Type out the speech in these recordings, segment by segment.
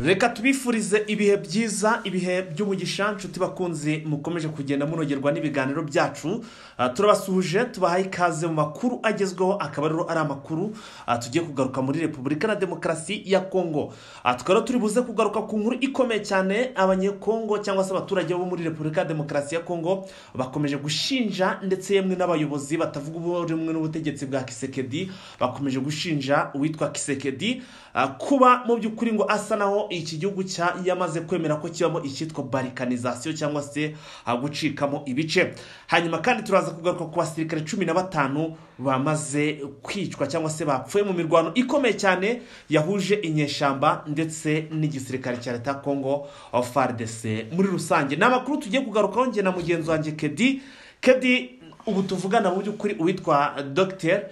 reka tubifurize ibihe byiza ibihe by'umugisha nshuti bakunzi mukomeje kugenda munogerwa n'ibiganiro byacu Ah, turabasuhuje tubahaye ikaze mu makuru agezweho akaba rero ari amakuru ah, tugiye kugaruka muri repubulika na demokarasi ya kongo Ah, tukaba rero turi buze kugaruka ku nkuru ikomeye cyane abanyekongo cyangwa se abaturage bo muri repubulika ya demokarasi ya kongo bakomeje gushinja ndetse yemwe n'abayobozi batavuga ubu rumwe n'ubutegetsi bwa kisekedi bakomeje gushinja uwitwa kisekedi ah, kuba mu by'ukuri ngo asa naho iki gihugu cya yamaze kwemera ko kibamo icyitwa barikanizasiyo cyangwa se ah, gucikamo ibice hanyuma kandi turaza kugaruka ku basirikare cumi na batanu bamaze kwicwa cyangwa se bapfuye mu mirwano ikomeye cyane yahuje inyeshyamba ndetse n'igisirikare cya leta ya kongo fardc muri rusange ni amakuru tugiye kugarukaho njye na mugenzi wanjye kedi kedi ubu tuvugana mu by'ukuri uwitwa dogiteri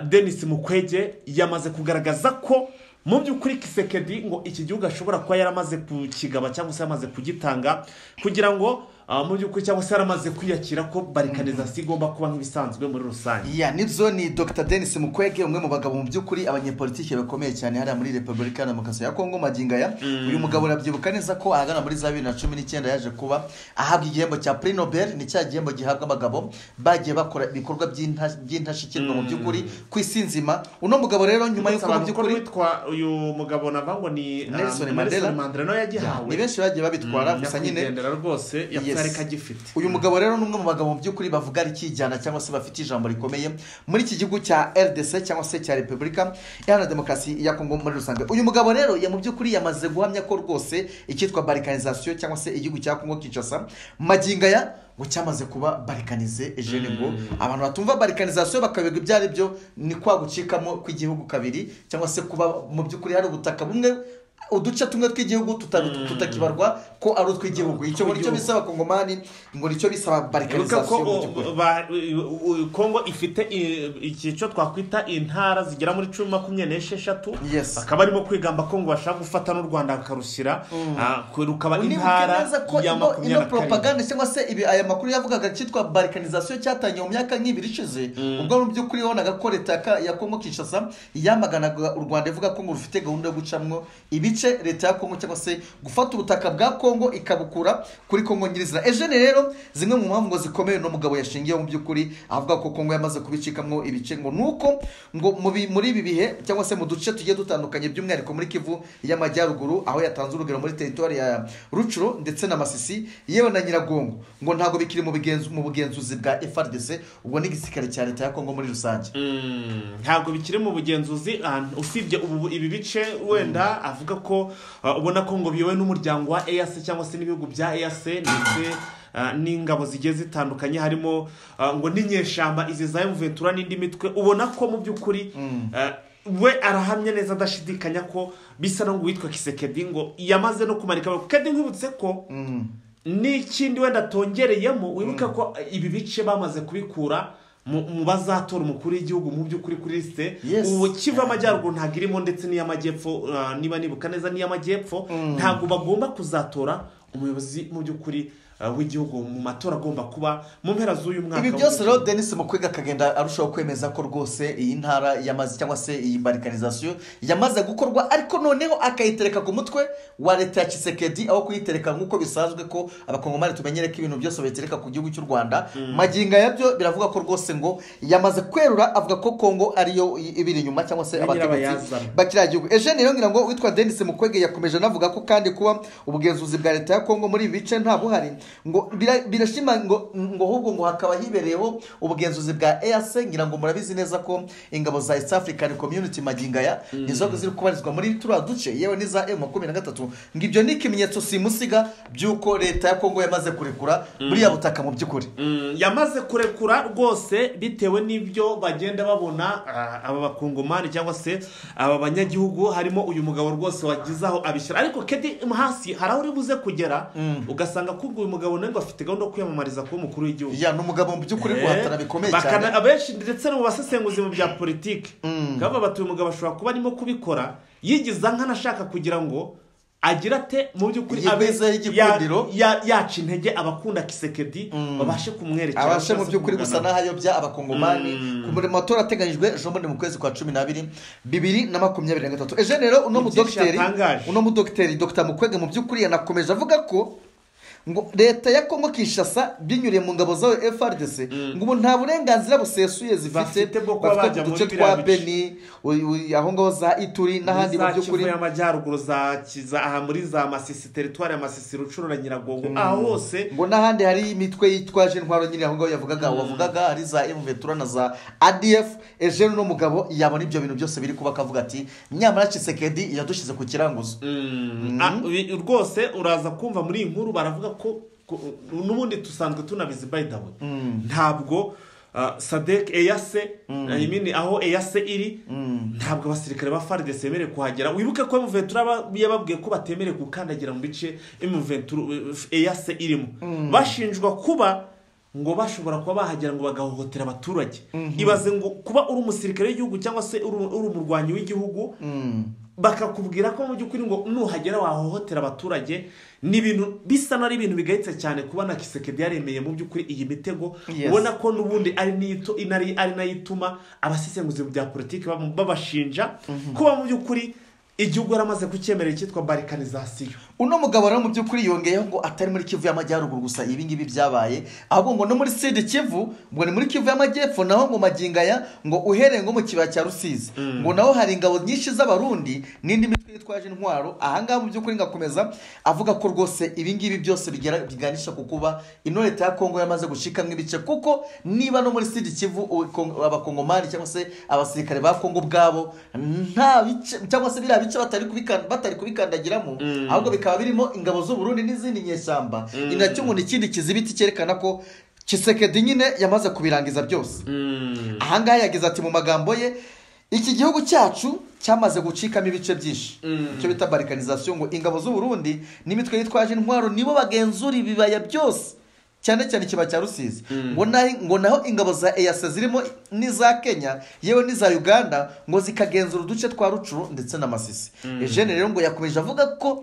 denis mukwege yamaze kugaragaza ko mu by'ukuri kisekedi ngo iki gihugu ashobora kuba yaramaze kukigaba cyangwa se yamaze kugitanga kugira ngo ah, mu by'ukuri cyangwa se yaramaze kwiyakira ko barikanizasiyo igomba kuba nk'ibisanzwe muri rusange ya nibyo ni dr denis mukwege umwe mu bagabo mu by'ukuri abanyepolitike bakomeye cyane hariya muri repubulika ya demokarasi ya kongo magingo aya uyu mugabo urabyibuka neza ko ahagana muri za bibiri na cumi n'icyenda yaje kuba ahabwa igihembo cya prix nobel ni cya gihembo gihabwa abagabo bagiye bakora ibikorwa by'inta- by'indashyikirwa mu by'ukuri ku isi nzima uno mugabo rero nyuma y'uko mu Ndetse abantu by'ukuri ko witwa uyu mugabo navango ni ah, Nelson Mandela. Mandela nawe yagihawe ni benshi bagiye babitwara gusa nyine nyakwigendera rwose yapfuye Yes. ariko agifite uyu mugabo rero ni umwe mu bagabo mu by'ukuri bavuga rikijyana cyangwa se bafite ijambo rikomeye muri iki gihugu cya rdc cyangwa se cya repubulika iharanira demokarasi ya kongo muri rusange uyu mugabo rero ya mu by'ukuri yamaze guhamya ko rwose icyitwa barikanizasiyo cyangwa se igihugu cya kongo kinshasa magingo aya ngo cyamaze kuba barikanize jene ngo abantu batumva barikanizasiyo bakabigwa ibyo ari byo ni kwa gucikamo kw'igihugu kabiri cyangwa se kuba mu by'ukuri hari ubutaka bumwe uduce tumwe tw'igihugu tuta- tutakibarwa ko ari utw'igihugu icyo ngo nicyo Tw'igihugu. bisaba abakongomani ngo nicyo bisaba Wibuka ko barikanizasiyo mu by'ukuri. o- ba- u- u- Kongo ifite i- icyiciro twakwita intara zigera muri cumi makumyabiri n'esheshatu Yes. bakaba barimo kwigamba ko ngo bashaka gufata n'u rwanda bakarushyira ah, ku- rukaba Unibuke intara neza ko ya ino- ino makumyabiri na karindwi propaganda cyangwa se ibi aya makuru yavugaga cyitwa barikanizasiyo cyatangiye mu myaka nk'ibiri ishize ubwo mu by'ukuri wabonaga ko leta ya ka- ya kongo kinshasa yamaganaga u rwanda ivuga ko ngo rufite gahunda yo gucamwo ibice leta ya kongo cyangwa se gufata ubutaka bwa kongo ikabukura kuri kongo nyirizina ejene rero zimwe mu mpamvu ngo zikomeye uno mugabo yashingiyeho mu by'ukuri avuga ko kongo yamaze kubicikamo ibice ngo nuko ngo mu bi- muri ibi bihe cyangwa se mu duce tugiye dutandukanye by'umwihariko muri kivu y'amajyaruguru aho yatanze urugero muri teritwari ya rucuro ndetse na masisi yewe na nyiragongo ngo ntabwo bikiri mu bigenzu- mu bugenzuzi bwa frdc ubwo n'igisirikare cya leta ya kongo muri rusange Mm, ntabwo bikiri mu bugenzuzi ah, usibye ubu ibi bice wenda avuga ko ah, ubona ko ngo biyowe n'umuryango wa EAC cyangwa se n'ibihugu bya EAC ndetse ah, n'ingabo zigiye zitandukanye harimo ah, ngo n'inyeshyamba izi za Ventura n'indi mitwe ubona ko mu by'ukuri ah, we arahamya neza adashidikanya ko bisa no ngo uwitwa kisekedi ngo yamaze no kumanika kedi nkwibutse ko n'ikindi wenda atongereyemo wibuke ko ibi bice bamaze kubikura mu mu bazatora umukuru w'igihugu mu by'ukuri kuri lisite Yes. ubu kiva amajyaruguru ntabwo irimo ndetse n'iy'amajyepfo uh, niba nibuka neza n'iy'amajyepfo ntabwo bagomba kuzatora umuyobozi mu by'ukuri uh, w'igihugu mu matora agomba kuba mu mpera z'uyu mwaka ibi byose rero denis mukwega akagenda arushaho kwemeza ko rwose iyi ntara yamaze cyangwa se iyi barikanizasiyo yamaze gukorwa ariko noneho akayitereka ku mutwe wa leta ya kisekedi aho kuyitereka nk'uko bisanzwe ko abakongomani tumenyere ko ibintu byose babitereka ku gihugu cy'u rwanda magingo ya byo biravuga ko rwose ngo yamaze kwerura avuga ko kongo ariyo i- ibiri inyuma cyangwa se Ya abategetsi nyirabayazana. bakiriya gihugu ejeni rero ngira ngo witwa denis mukwege yakomeje anavuga ko kandi kuba ubugenzuzi bwa leta ya kongo muri ibi bice nta buhari ngo bira- birashima ngo ngo ahubwo ngo hakaba hibereyeho ubugenzuzi bwa ease ngira ngo murabizi neza ko ingabo za east african community magingo aya nizo ziri kubarizwa muri turiya duce yewe n'iza emu makumyabiri na gatatu ngo ibyo ni ikimenyetso simusiga by'uko leta ya kongo yamaze kurekura buriya butaka mu by'ukuri Mm, yamaze kurekura rwose bitewe n'ibyo bagenda babona ah, aba bakongomani cyangwa se aba banyagihugu harimo uyu mugabo rwose wagize aho abishyira ariko kedi hasi hari aho uri buze kugera ugasanga ko uyu mugabo nawe ngo afite gahunda yo kwiyamamariza kuba umukuru w'igihugu ya ni umugabo mu by'ukuri guhatana bikomeye cyane Bakana- abenshi ndetse no mu basesenguzi mu bya politiki bati uyu mugabo ashobora kuba arimo kubikora yigiza nk'anashaka kugira ngo agira ate mu by'ukuri Iyi abe- meza y'igikundiro. ya- ya- yaca intege abakunda kisekedi babashe kumwerekera abashe mu cyangwa se by'ukuri gusa kumugana. n'ahayobya abakongomani ku murimo matora ateganyijwe ejo bundi mu kwezi kwa cumi n'abiri bibiri na makumyabiri na gatatu ejo rero uno Ni byinshi mudogiteri yatangaje. uno mudogiteri dogita mukwege mu by'ukuri yanakomeje avuga ko ngo leta ya kongo kinshasa binyuriye mu ngabo zayo frdc ngo ubu nta burenganzira busesuye Bafite zifite bwo kuba bafite bajya ku muri duce biriya twa bice. beni uyu- uyu- aho ngaho za ituri n'ahandi mu za by'ukuri kivu y'amajyaruguru za kiza aha muri za masisi teritwari ya masisi rucuru na nyiragongo aho hose ngo n'ahandi hari imitwe yitwaje intwaro nyine aho ngaho yavugaga wavugaga hari za emuventura na za adf eugene n'umugabo yabona ibyo bintu byose biri kuba akavuga ati nyamara cisekedi yadushyize ku kiranguzo Mm. Ah, wi- rwose uraza kumva muri iyi nkuru baravuga ko ko- n'ubundi dusanzwe tunabizi by the way ntabwo ah, sadek eyase I mean, aho eyase iri ntabwo abasirikare ba faridesi bemerewe kuhagera wibuke ko emuventura ba- yababwiye ko batemerewe gukandagira mu bice emuventura eyase irimo bashinjwa kuba ngo bashobora kuba bahagera ngo bagahohotera abaturage ibaze ngo kuba uri umusirikare w'igihugu cyangwa se uri uri umurwanyi w'igihugu bakakubwira ko mu by'ukuri ngo nuhagera wahohotera abaturage ni ibintu bisa n'ari ibintu bigayitse cyane kuba na kisekedi yaremeye mu by'ukuri iyi mitego Yes. ubona ko n'ubundi ari n'iyito- inari- ari nayo ituma abasesenguzi mu bya politiki bamu- babashinja kuba mu by'ukuri igihugu yaramaze kucyemerera icyitwa barikanizasiyo uno mugabo rero mu by'ukuri yongeyeho ngo atari muri kivu y'amajyaruguru gusa ibi ngibi byabaye ahubwo ngo no muri sidi kivu ngo ni muri kivu y'amajyepfo naho ngo magingaya ngo uhereye nko mu kibaya cya rusizi ngo naho hari ingabo nyinshi z'abarundi n'indi mitwe yitwaje intwaro ahangaha mu by'ukuri ngakomeza avuga ko rwose ibi ngibi byose bigera- biganisha ku kuba ino leta ya kongo yamaze gushikamo ibice kuko niba no muri sidi kivu u- Kong- abakongomani cyangwa se abasirikare ba kongo ubwabo nta bice cyangwa se biriya bice batari kubikan- batari kubikandagiramo ahubwo bikaba birimo ingabo z'uburundi n'izindi nyeshyamba ni nacyo umuntu ikindi kizibiti cyerekana ko kisekedi nyine yamaze kubirangiza byose ahangaha yagize ati mu magambo ye iki gihugu cyacu cyamaze gucikamo ibice byinshi icyo bita barikanizasiyo ngo ingabo z'uburundi n'imitwe yitwaje intwaro nibo bagenzura ibibaya byose cyane cyane ikiba cya rusizi ngo nahi- ngo naho ingabo za eyase zirimo n'iza kenya yewe n'iza uganda ngo zikagenzura uduce twa rucuru ndetse na masisi eugene rero ngo yakomeje avuga ko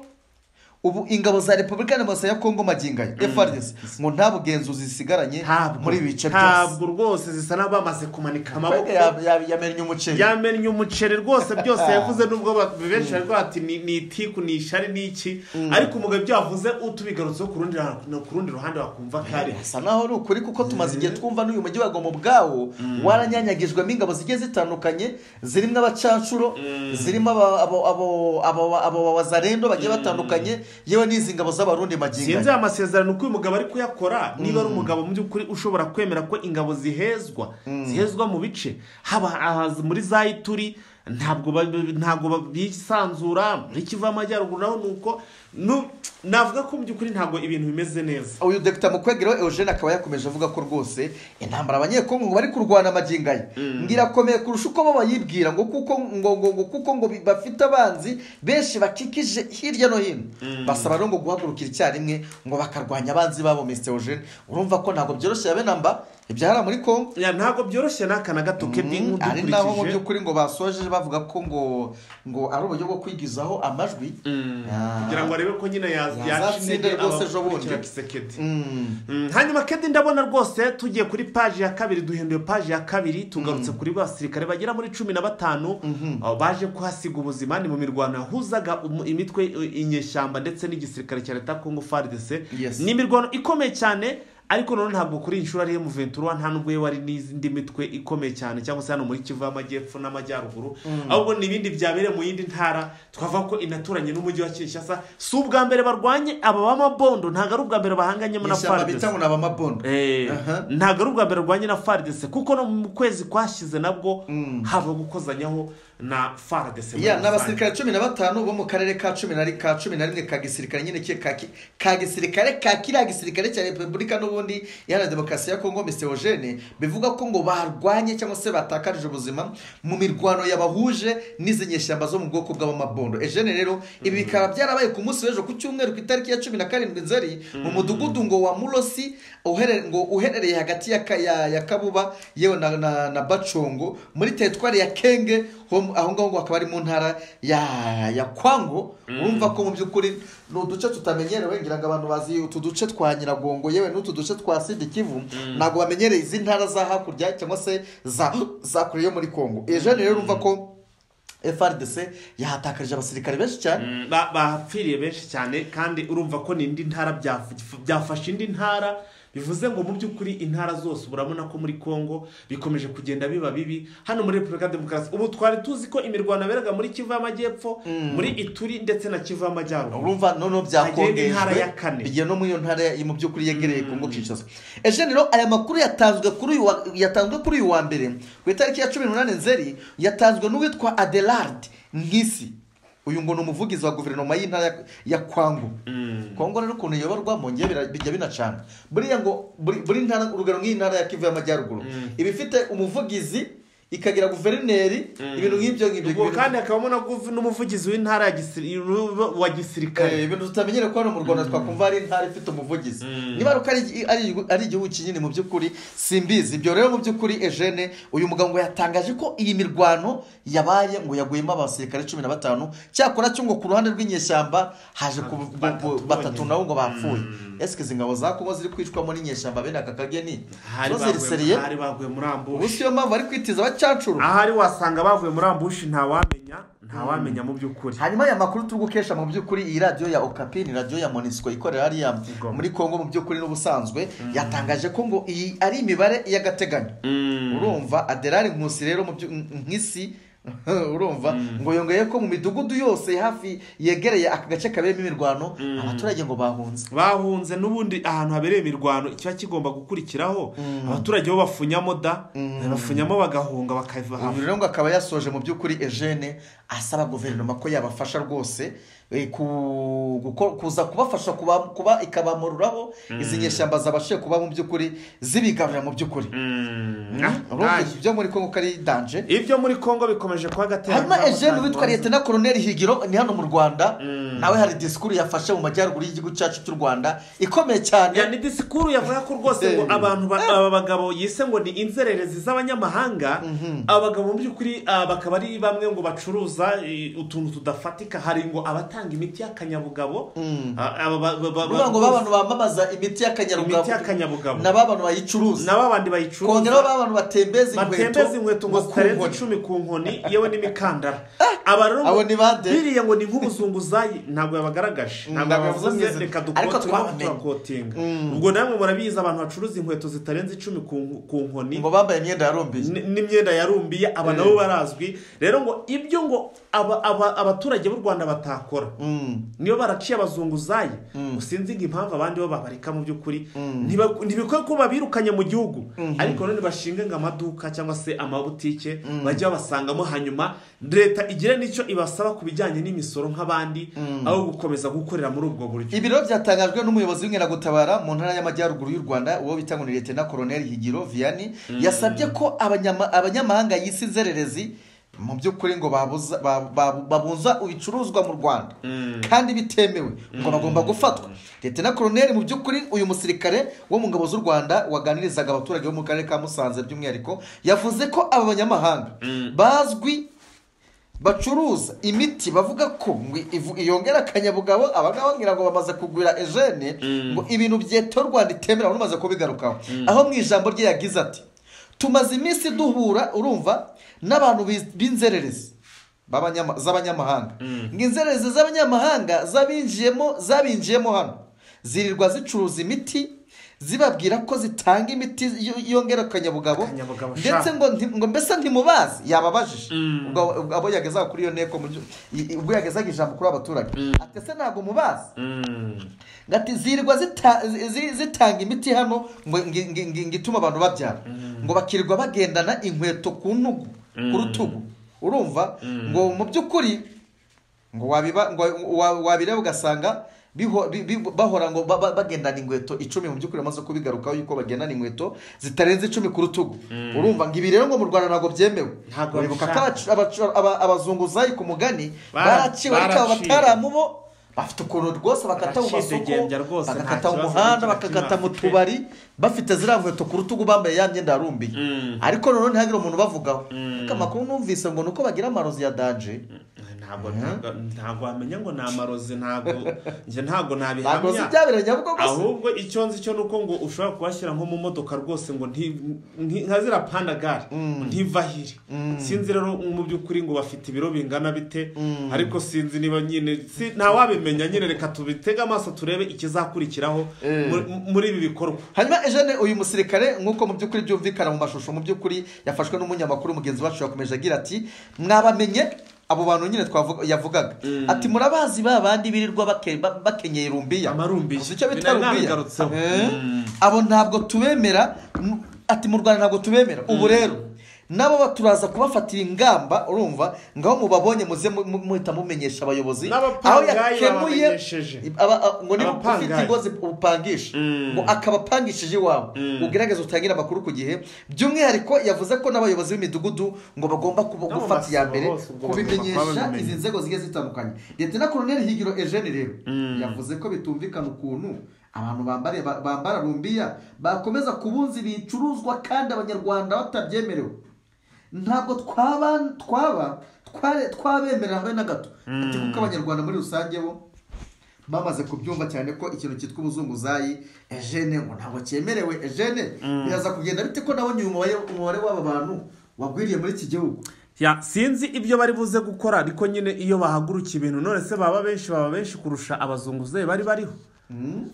ubu ingabo za repubulika demokarasi ya kongo maginganya frdc ngo nta bugenzuzi zisigaranye ntabwo muri ibi bice byose ntabwo rwose zisa n'abamaze kumanika amaboko Mbega ya- ya- yamennye umuceri yamennye umuceri rwose byose yavuze nubwo ba- benshi bari bati ni ni itiku ni ishari ni iki ariko umugabo ibyo yavuze utubigarutseho ku rundi ruhande- no ku rundi ruhande wakumva ko ari hasa naho ari ukuri kuko tumaze igihe twumva n'uyu mujyi wagomba ubwawo waranyanyagijwemo ingabo zigiye zitandukanye zirimo abacanshuro zirimo aba- abo- abo- abo- abo babazarendo bagiye batandukanye yewe n'izi ngabo z'abarundi sinzi maginganya aya masezerano uko uyu mugabo ari kuyakora niba ari umugabo mu by'ukuri ushobora kwemera ko ingabo zihezwa zihezwa mu bice haba aha muri za ituri ntabwo ba- ntabwo ba- bisanzura muri kivu y'amajyaruguru naho ni uko nu- navuga ko mu by'ukuri ntabwo ibintu bimeze neza uyu dogita mukwegero eugene akaba yakomeje avuga ko rwose intambara abanyekongo ngo bari kurwana amaginganya ngirakomeye kurusha uko bo bayibwira ngo kuko ngo ngo ngo kuko ngo bi- bafite abanzi benshi bakikije hirya no hino basaba rero ngo guhagurukira icyarimwe ngo bakarwanya abanzi babo mr eugene urumva ko ntabwo byoroshye yabe namba ibyo hariya muri kongo Ya, ntabwo byoroshye n'aka na gato kedi ari naho mu nk'udukurikije by'ukuri ngo basoje bavuga ko ngo ngo ari uburyo bwo kwigizaho amajwi Ah. kugira ngo arebe ko nyine ya- Yazatsinda yacitse rwose ejo bundi. kisekedi Mm. Mm, hanyuma kedi ndabona rwose tugiye kuri paji ya kabiri duhinduye paji ya kabiri tugarutse kuri basirikare bagera muri cumi na batanu aho baje kuhasiga ubuzima ni mu mirwano yahuzaga umu- imitwe i- inyeshyamba ndetse n'igisirikare cya leta ya kongo faridese Yes. ni imirwano ikomeye cyane ariko none ntabwo kuri inshuro ari mu ventura nta nubwo wari n'indi mitwe ikomeye cyane cyangwa se hano muri kivu y'amajyepfo n'amajyaruguru ahubwo ni ibindi byabereye mu yindi ntara twavuga ko inaturanye n'umujyi wa kinshasa si ubwa mbere barwanye aba b'amabondo ntabwo ari ubwa mbere bahanganyemo na ishyamba faridese bita ngo ni abamabondo Eh, Aha. ntabwo ari ubwa mbere rwanjye na faridese kuko no mu kwezi kwashyize nabwo haba gukozanyaho na faridese muri ya rusange. n'abasirikare cumi na batanu bo mu karere ka cumi na ri- ka cumi na rimwe ka gisirikare nyine ki- ka ki- ka gisirikare ka kiriya gisirikare cya repubulika n'u- n'ubundi iharanira demokarasi ya kongo mesewogene bivuga ko ngo barwanye cyangwa se batakarije ubuzima mu mirwano yabahuje n'izi nyeshyamba zo mu bwoko bw'abamabondo ejene rero ibi bikaba byarabaye ku munsi w'ejo ku cyumweru ku itariki ya cumi na karindwi nzeri mu mudugudu ngo wa murosi uhere- ngo uherereye hagati ya Ka- ya- ya kabuba yewe na- na na bacongo muri teritwari ya kenge ho- aho ngaho ngo hakaba ari mu ntara ya ya kwango urumva ko mu by'ukuri ni uduce tutamenyerewe ngira ngo abantu bazi utu duce twa nyiragongo yewe n'utu duce twa sidi kivu ntabwo bamenyereye izi ntara za hakurya cyangwa se za za kure yo muri kongo iyo jene rero urumva ko frdc yahatakarije abasirikare benshi cyane Mm, ba- bapfiriye benshi cyane kandi urumva ko ni indi ntara byaf- byafashe indi ntara bivuze ngo mu by'ukuri intara zose urabona ko muri congo bikomeje kugenda biba bibi hano muri repubulika ya demokarasi ubu twari tuzi ko imirwano yaberaga muri kivu y'amajyepfo muri ituri ndetse na kivu y'amajyaruguru urumva noneho Agenda intara byakongejwe ya kane. bigiye no muri iyo ntara ya- mu by'ukuri yegereye kongo kinshasa ejeni rero aya makuru yatanzwe kuri uyu wa- yatanzwe kuri uyu wa mbere ku itariki ya cumi n'umunani nzeri yatanzwe n'uwitwa adelard nk'isi uyu ngo ni umuvugizi wa guverinoma y'intara ya- ya kwangu kongo rero ukuntu iyoborwa mu ngiye bira- bijya binacana buriya ngo buri buri ntara urugero nk'iyi ntara ya kivu y'amajyaruguru iba ifite umuvugizi ikagira guverineri ibintu nk'ibyo ngibyo ubwo ibintu- kandi hakabamo na guv- n'umuvugizi w'intara ya gisiri- wa Eh, gisirikare ibintu tutamenyere ko hano mu rwanda twakumva ari intara ifite umuvugizi niba ari uko ari igi- ari igihugu- ari igihugu kinini mu by'ukuri simbizi ibyo rero mu by'ukuri ejene uyu mugabo ngo yatangaje ko iyi mirwano yabaye ngo yaguyemo abasirikare cumi na batanu cyakora cyo ngo ku ruhande rw'inyeshyamba haje ku bu- bu- Batatu batatu bonyine. nabo ngo bapfuye ese izi ngabo za kongo ziri kwicwamo n'inyeshyamba bene aka kageni hari zo baguye ziriseriye hari baguye muri ambushi ubu siyo mpamvu ari kwitiza abacacuru ahari wasanga bavuye muri ambushi ntawamenya ntawamenya mu by'ukuri hanyuma aya makuru turi gukesha mu by'ukuri iyi radiyo ya okapi ni radiyo ya monisiko ikorera hariya Igoma. muri kongo mu by'ukuri n'ubusanzwe yatangaje ko ngo iyi ari imibare y'agateganyo Mm. urumva aderari nkusi rero mu byo- nk'isi urumva ngo yongeye ko mu midugudu yose hafi yegereye aka gace kaberamo imirwano abaturage ngo bahunze bahunze n'ubundi ahantu habereye imirwano ikiba kigomba gukurikiraho abaturage bo bafunyamo da bafunyamo bagahunga bakava ubu hamwe rero ngo akaba yasoje mu by'ukuri ejene asaba guverinoma ko yabafasha rwose eh, ku- guko- kuza kubafasha kuba kuba ikabamaruraho izi nyeshyamba zabashije kuba mu by'ukuri zibigarurira mu by'ukuri Mm. urumva Ah, ibyo muri kongo ko ari danje ibyo muri congo bikomeje kuba agatera hanyuma ejene witwa liyetena koroneri higiro ni hano mu rwanda nawe hari disikuru yafashe mu majyaruguru y'igihugu cyacu cy'u rwanda ikomeye cyane ni disikuru yavuga ko rwose ngo Eh. abantu ba- aba bagabo yise ngo ni inzererezi z'abanyamahanga abagabo mu by'ukuri ah, bakaba ari bamwe ngo bacuruza eh, utuntu tudafatika hari ngo abatanga imiti y'akanyabugabo Ah, aba ba- ba- ba- urumva ngo babantu bamamaza imiti y'akanyarugabo Imiti y'akanyabugabo. na babantu bayicuruza nabo abandi bayicuruza kongeraho babantu batembeza inkweto batembeza inkweto ngo ku zitarenze nkoni. icumi ku nkoni yewe n'imikandara aba rero ngo- abo ni bande? biriya ngo ni nk'ubuzunguzayi ntabwo yabagaragaje Mm, ntabwo ntabwo yavuze yavuze. reka Ariko dukote turimo twabamenye. turakotinga ubwo namwe murabizi abantu bacuruza inkweto zitarenze icumi ku nk- ku nkoni ngo bambaye imyenda yarumbiye n- n'imyenda yarumbiye aba nabo barazwi rero ngo ibyo ngo aba- aba- abaturage b'u rwanda batakora niyo baraciye abazunguzayi usinzi ngo impamvu abandi bo babareka mu by'ukuri ntiba- ntibikwiye ko babirukanye mu gihugu ariko none bashinge ngo amaduka cyangwa se amabutike bajye babasangamo hanyuma leta igire n'icyo ibasaba ku bijyanye n'imisoro nk'abandi aho gukomeza gukorera muri ubwo buryo ibiro byatangajwe n'umuyobozi w'inkeragutabara mu ntara y'amajyaruguru y'u rwanda uwo bita ngo ni leta koroneri higiro vianney yasabye ko abanyama- abanyamahanga yisi nzererezi mu by'ukuri ngo babuza- ba- ba- babunza ibicuruzwa mu rwanda kandi bitemewe ngo bagomba gufatwa leta koroneri mu by'ukuri uyu musirikare wo mu ngabo z'u rwanda waganirizaga abaturage bo mu karere ka musanze by'umwihariko yavuze ko aba banyamahanga bazwi bacuruza imiti bavuga ko ngo ivu- yongera akanyabugabo abangaba ngira ngo bamaze kugwira ejene ngo ibintu byeto rwanda itemera umaze kubigarukaho aho mu ijambo rye yagize ati tumaze iminsi duhura urumva n'abantu biz- b'inzererezi b'abanyama- z'abanyamahanga ngo inzererezi z'abanyamahanga zabinjiyemo zabinjiyemo hano zirirwa zicuruza imiti zibabwira ko zitanga imiti yo- yongera akanyabugabo Akanyabugabo, ndetse sha. ngo nti- ngo mbese ntimubazi yababajije ubwo ubwo abo yagezaga kuri iyo nteko mu byo- i- ubwo yagezaga ijambo kuri abo baturage ati ese ntabwo mubazi ngo ati zirirwa zita- zi- zi- zitanga imiti hano ngo ngi- ngi- ngi- ngo itume abantu babyara ngo bakirirwa bagendana inkweto ku ntugu ku rutugu urumva ngo mu by'ukuri ngo wabiba ngo wa- wabireba ugasanga biho- bi- bi- bahora ngo ba- ba- bagendana inkweto icumi mu by'ukuri bamaze kubigarukaho yuko bagendana inkweto zitarenze icumi ku rutugu urumva ngo ibi rero ngo mu rwanda ntabwo byemewe Ntabwo uribuka ko babishaka. abacu- aba- abazunguzayi ku mugani Bara- baraciwe ariko aba baraciwe. bataramubo bafite ukuntu rwose bakata mu masoko Baracidegembya rwose, nta bagakata mu kibazo muhanda na kimwe bakagata mu bafite. tubari bafite ziriya nkweto ku rutugu bambaye ya myenda yarumbiye Mm. ariko noneho ntihagire umuntu ubavugaho ariko amakuru numvise ngo ni uko bagira amarozi ya danje ntabwo ntabwo ntabwo wamenya ngo ni amarozi ntabwo njye ntabwo ntabwo nabihamya nzi ibyabereye nyabugo gusa ahubwo icyo nzi cyo ni uko ngo ushobora kubashyira nko mu modoka rwose ngo nti- nti- nka zira pandagare ntivahire sinzi rero mu by'ukuri ngo bafite ibiro bingana bite ariko sinzi niba nyine si- ntawabimenya nyine reka tubitege amaso turebe ikizakurikiraho Eh. muri- muri ibi bikorwa hanyuma ejene uyu musirikare nk'uko mu by'ukuri byumvikana mu mashusho mu by'ukuri yafashwe n'umunyamakuru mugenzi wacu yakomeje agira ati mwabamenye abo bantu nyine twavuga yavugaga ati murabazi ba bandi birirwa bake- ba- bakenyeye rumbiya Amarumbiya. Uzi icyo bita Nari rumbiya nabigarutseho. Eh? abo ntabwo tubemera m- ati mu rwanda ntabwo tubemera ubu rero nabo turaza kubafatira ingamba urumva ngaho mubabonye muze mu- mu- muhita mumenyesha abayobozi aho N'abapangayi yakemuye babamenyesheje. aba- a- ngo niba Abapangayi. ufite ingo azi upangisha ngo akaba apangishije iwawe ugerageze utangire amakuru ku gihe by'umwihariko yavuze ko n'abayobozi b'imidugudu ngo bagomba kuba- No, mu gufata iya masibo mbere hose ubwo bagomba kuba kubimenyesha babimenye. izi nzego zigiye zitandukanye leta na koroneli higiro ejeni rero yavuze ko bitumvikana ukuntu abantu bambare ba- bambara rumbiya bakomeza kubunza ibicuruzwa kandi abanyarwanda batabyemerewe ntabwo twaba twaba tware- twabemerera habe na gato ati kuko abanyarwanda muri rusange bo bamaze kubyumva cyane ko ikintu cyitwa ubuzunguzayi ejene ngo ntabwo cyemerewe ejene biraza kugenda bite ko nabonye uyu mubare umubare w'aba bantu wagwiriye muri iki gihugu ya sinzi ibyo bari buze gukora ariko nyine iyo bahagurukiye ibintu none se baba benshi baba benshi kurusha abazunguzayi bari bariho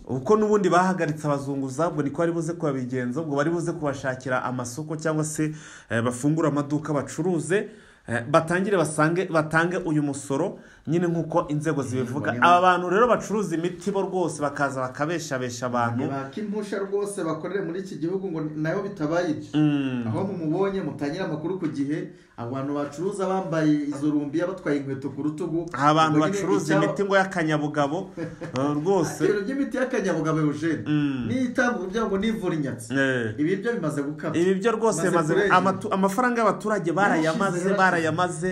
kuko n'ubundi bahagaritse abazunguza ubwo niko bari buze kubabigenza ubwo bari buze kubashakira amasoko cyangwa se eh, bafungure amaduka bacuruze eh, batangire basange batange uyu musoro nyine nk'uko inzego zibivuga niba- aba bantu rero bacuruza imiti bo rwose bakaza bakabeshabesha abantu baka impusha rwose bakorere muri iki gihugu ngo nayo bitabaye ibyo aho mumubonye mutangire amakuru ku gihe abantu bacuruza bambaye izo rumbiya batwaye inkweto ku rutugu abantu Ubwo nyine bacuruza icyaba- imiti ngo y'akanyabugabo eh, rwose ibintu by'imiti y'akanyabugabo eugene niyo itanga kugira ngo nivura inyatsi Eh. ibi byo bimaze gukama ibi byo rwose Bimaze bimaze kurengera. amatu- amafaranga y'abaturage barayamaze Yarashize, barayamaze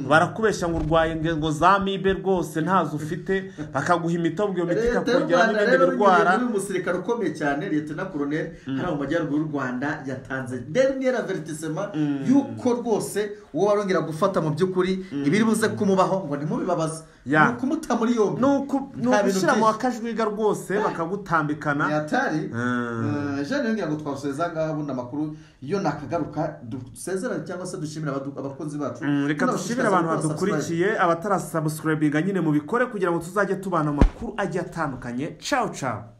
barakubeshya ngo urwaye ingingo za mibe rwose ntazo ufite bakaguha imitobwe iyo miti leta ikakongera y'u rwanda n'ibindi rero birwara binyuriye muri umusirikare ukomeye cyane leta na koroneli hariya mu majyaruguru y'u rwanda yatanze derniere avertisema y'uko rwose uwo warongera gufata mu by'ukuri ibiri buze kumubaho ngo ntimubibabaze Ya. ni ukumuta muri yombi ni uku- ni Nta bintu ugushyira mu byinshi. akajwiga rwose ni bakagutambikana atari Mm. Eh, jeanine ngira ngo twasoheze aha ngaha ubundi amakuru iyo nakagaruka dusezerane cyangwa se dushimire abadu- abakunzi bacu Mm, reka dushimire abantu badukurikiye abatarasubscribinga nyine mubikore kugira ngo tuzajye tubana mu makuru agiye atandukanye cawu cawu